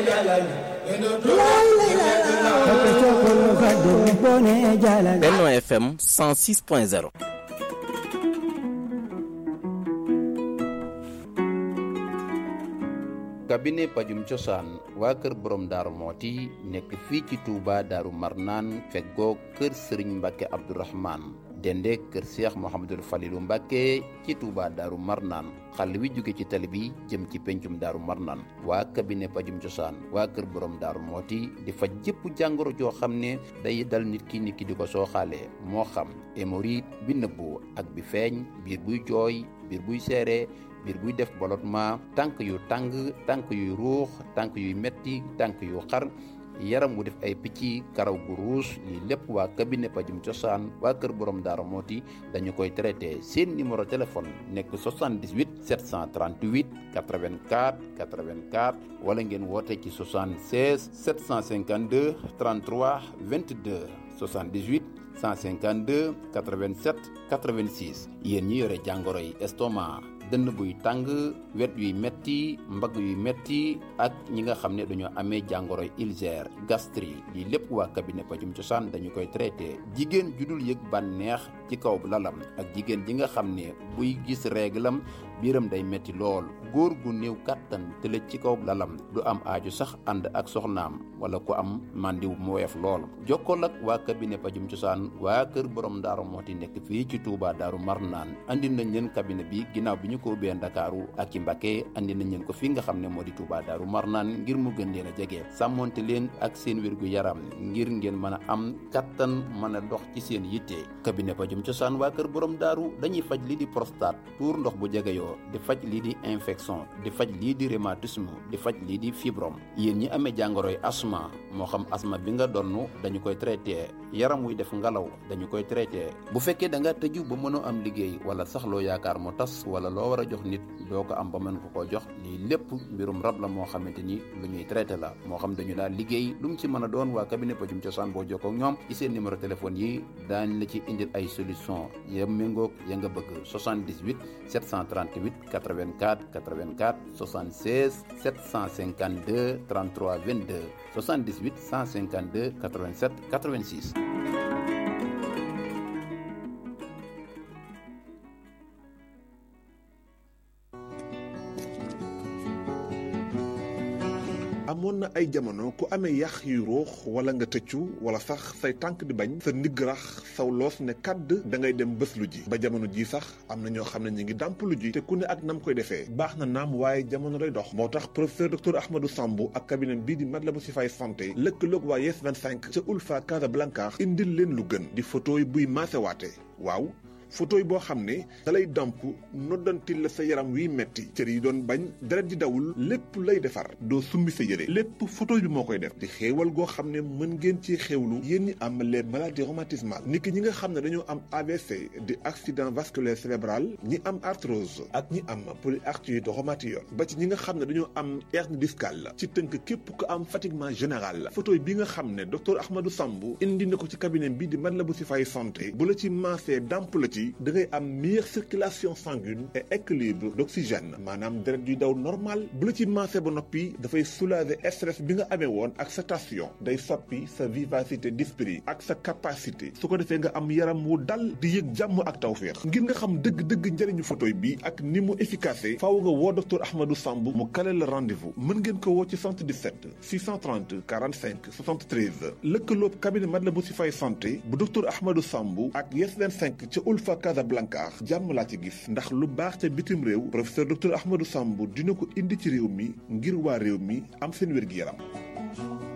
Benno FM 106.0 cabinet pajum cosaan waa kër borom daaru mooti nekk fii ci Touba daaru marnaan feggoo kër sëriñ mbàkke abdourahman dende kër seex mohamadul falilu mbàkke ci Touba daaru marnaan xàll wi jóge ci tali bi jëm ci pencum daaru marnaan waa cabinet pajum cosaan waa kër borom daaru mooti di faj jëpp jàngoro joo xam ne day dal nit ki nit ki di ko sooxaale moo xam hémorroïde bi nëbbu ak bi feeñ biir buy jooy biir buy seere biir buy def ballottement tànk yu tàng tànk yuy ruux tànk yuy metti tànk yu xar yaram wu def ay picc karaw gu ruus lii lépp waa cabinet pajum cosaan waa kër borom daara mooti dañu koy traité seen numéro téléphone nekk 78 738 84 84 wala ngeen woote ci 76 752 33 22 78 152 87 86 yéen ñi yore jàngoro yi estomac dënn buy tàng wet yuy metti mbagg yuy metti ak ñi nga xam ne dañoo amee jàngoro ulcère gastrique lii lépp waa cabinet pajum cosaan dañu koy traité jigéen judul yëg bànneex ci kaw lalam ak jigéen ji nga xam ne buy gis réglam biiram day metti lool góor gu néew kàttan tëlëj ci kaw lalam du am aaju sax ànd ak soxnaam wala ku am màndiw mu woyof lool jokkool ak waa cabinet pajum cosaan waa kër borom daaru mooti nekk fii ci Touba daaru marnaan andi nañ leen cabinet bi ginnaaw bi ñu ko ubbee Ndakaaru ak ci Mbacké andi nañ leen ko fi nga xam ne moo di Touba daaru marnaan ngir mu gën leen a jege sàmmonte leen ak seen wérgu yaram ngir ngeen mën a am kattan mën a dox ci seen yitte cabinet pajum cosaan waa kër borom daaru dañuy faj lii di prostate tuur ndox bu jegeyoo di faj lii di infection di faj lii di rhumatisme di faj lii di fibrom yéen ñi amee jàngoroy asma moo xam asma bi nga donn dañu koy traité yaram wuy def ngalaw dañu koy traité bu fekkee da nga tëju ba mënoo am liggéey wala sax loo yaakaar mu tas wala loo war a jox nit doo ko am ba mën ko koo jox lii lépp mbirum rab la moo xamante ni lu ñuy traité la moo xam dañu daal liggéey lu mu ci mën a doon waa cabinet pajum cosaan boo jokkoo ak ñoom ci seen numéro téléphone yi daañ la ci indil ay solution ya méngoog ya nga bëgg 78 738 84 84 76 752 33 22 78 152 87 86 amoon na ay jamono ku amee yax yu ruux wala nga tëccu wala sax say tànk di bañ sa ndigg rax saw loos ne kàdd da ngay dem bés lu ji ba jamono ji sax am na ñoo xam ne ñu ngi dàmp lu ji te ku ne ak nam koy defee baax na naam waaye jamono day dox moo tax professeur docteur Ahmadou Samb ak cabinet bii di Matlaboul Chifaay santé lëkkaloog waa Yes 25 ca Ulfa Casablanca indil leen lu gën di photo yi buy maasewaate waaw photo yi boo xam ne da lay damp noddantil la sa yaram wiy metti cër yi doon bañ deret di dawul lépp lay defar doo summi sa yére lépp photo bi moo koy def di xéewal goo xam ne mën ngeen ci xéewlu yéen ñi am les maladies rhumatismales niki ñi nga xam ne dañoo am AVC di accident vasculaire cérébral ñi am arthrose ak ñi am polyarthrite rhumatoïde ba ci ñi nga xam ne dañoo am hernie discale ci tënk képp ko am fatiguement général photo bi nga xam ne docteur Ahmadou Samb indi na ko ci cabinet bi di Matlaboul Chifaay santé bu la ci maasee damp la ci da ngay am meilleure circulation sanguine et équilibre d'oxygène maanaam deret yuy daw normal bu la ci maasee ba noppi dafay soulager stress bi nga amee woon ak sa tension day soppi sa vivacité d'esprit ak sa capacité su ko defee nga am yaram wu dal di yëg jàmm ak tawféex ngir nga xam dëgg-dëgg njëriñu photoy bi ak ni mu efficace faaw nga woo docteur Ahmadou Samb mu kale la rendez-vous mën ngeen ko woo ci 77 630 45 73 lëkkaloob cabinet Matlaboul Chifaay santé bu docteur Ahmadou Samb ak Yes 25 ca Ulfa Casablanca jàmm laa ci gis ndax lu baax ca bitim réew professeur docteur Ahmadou Samb dina ko indi ci réew mi ngir waa réew mi am seen wér-gi-yaram